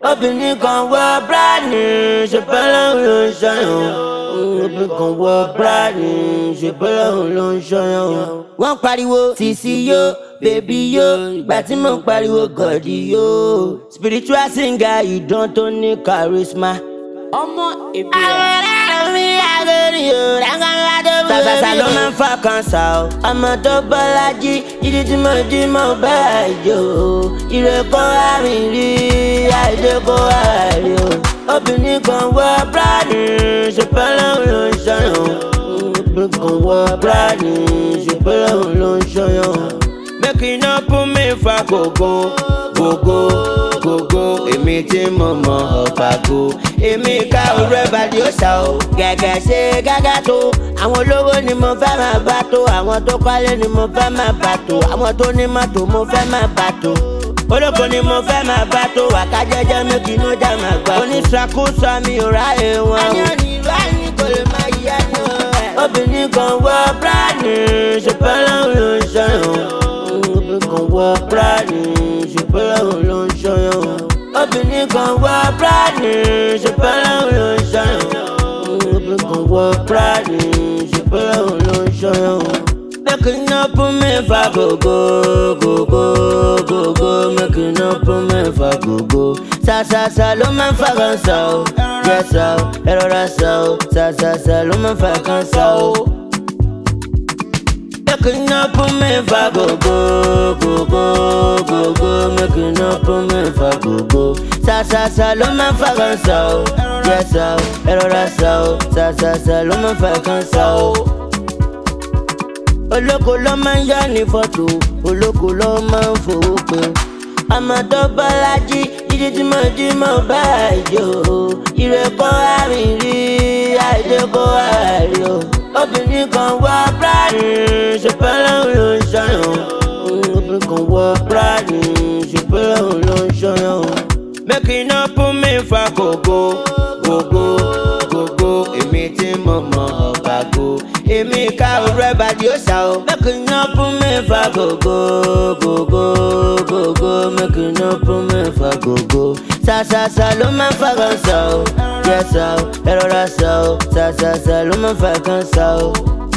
obìnrin kan wọ bíráàdì ṣe bọ́lọ́hún ló ń ṣọyàn obìnrin kan wọ bíráàdì ṣe bọ́lọ́hún ló ń ṣọyàn. wọ́n pariwo sisi yo bèbí yo ìgbà tí mo ń pariwo gọ̀dí yo spiritual singer ìdán tó ní charisma. ọmọ ìbílẹ̀. Sàṣàṣà ló máa ń fa kanṣà o. Ọmọ tó bọ́lájí, ìdí tí mo jí mo bá àjò. Ire kó àrìn rí, àìdè kó àrí o. Obìnrin kan wọ bíráàdì, ṣùgbọ́n lòun ló ń ṣọyàn. Obìnrin kan wọ bíráàdì, ṣùgbọ́n lòun ló ń ṣọyàn. Make you no put me for gogo, gogo, gogo. Èmi tí mo mọ ọ̀pàgò. Èmi ká òru ẹ̀bàdì ó ṣá o. Gẹ̀gẹ̀ ṣe gágá tó. Àwọn olówó ni mo fẹ́ máa bá tó. Àwọn tó kọ́lé ni mo fẹ́ máa bá tó. Àwọn tó ní mọ́tò mo fẹ́ máa bá tó. Olóko ni mo fẹ́ máa bá tó. Wàká jẹ́jẹ́ mi kì í ló já máa gbà. Oníṣàkóso mi ò ráyè wọn o. Ayọ̀ ni ìlú àyìn kò lè máa yí ẹni o. Obìnrin kan wọ bíráàdì, ṣùgbọ́n lòun ló ń ṣọyàn obìnrin kan wọ bíráàdì ṣùgbọ́n lòun ló ń ṣọyàn. obìnrin kan wọ bíráàdì ṣùgbọ́n lòun ló ń ṣọyàn. obìnrin kan wọ bíráàdì ṣùgbọ́n lòun ló ń ṣọyàn. make you no put me for gogo gogo gogo make you no put me for gogo. sàṣàṣà ló máa ń fa kan sá o jẹ́ sá o ẹ rọra sá o sàṣàṣà ló máa ń fa kan sá o. Make you no put me for go go go go go go. Make you no put me for go go. Sa sa sa ló máa ń fa kan sa o. Jẹ́ sa o, ẹ rọra sa o. Sa sa sa ló máa ń fa kan sa o. Olóko ló máa ń yá ní fọ́tò. Olóko ló máa ń fowó pé. Ọmọ tó bọ́lájí, jíjí tí mo jí mo bá àjò. Ìrẹ́kọ́ àrìn rí, àìdè kó àrí o obìnrin kan wọ bíráàdì ṣùgbọ́n lòun ló ń ṣọyàn. obìnrin kan wọ bíráàdì ṣùgbọ́n lòun ló ń ṣọyàn. make you no put me for gogo gogo gogo èmi tí mo mọ ọ̀bàgò èmi ká òru ẹ̀bàdì ó ṣá o. make you no put me for gogo gogo gogo make you no put me for gogo. sàṣàṣà ló máa ń fa kan sá o jẹ́ sá o ẹ rọra sá o sàṣàṣà ló máa ń fa kan sá o.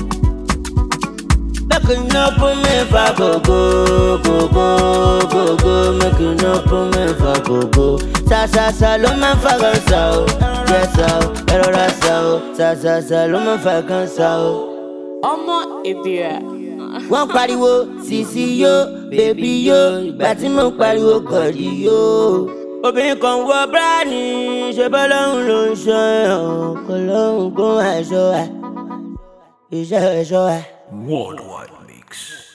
Make you no put me for gogo gogo gogo make you no put me for gogo. Sàṣàṣà ló máa ń fa kan sá o jẹ́ sá o ẹ rọra sá o sàṣàṣà ló máa ń fa kan sá o ọmọ ìbílẹ̀. wọ́n pariwo sisi yo bèbí yo ìgbà tí mo ń pariwo gọ̀dí yo. obìnrin kan wọ bíráàdì ṣe bọ́lọ́hún ló ń ṣọ́ ẹ̀ kò lóhùn kó àìṣọ́ ẹ̀ iṣẹ́ ẹ̀ṣọ́ ẹ̀. Worldwide Mix.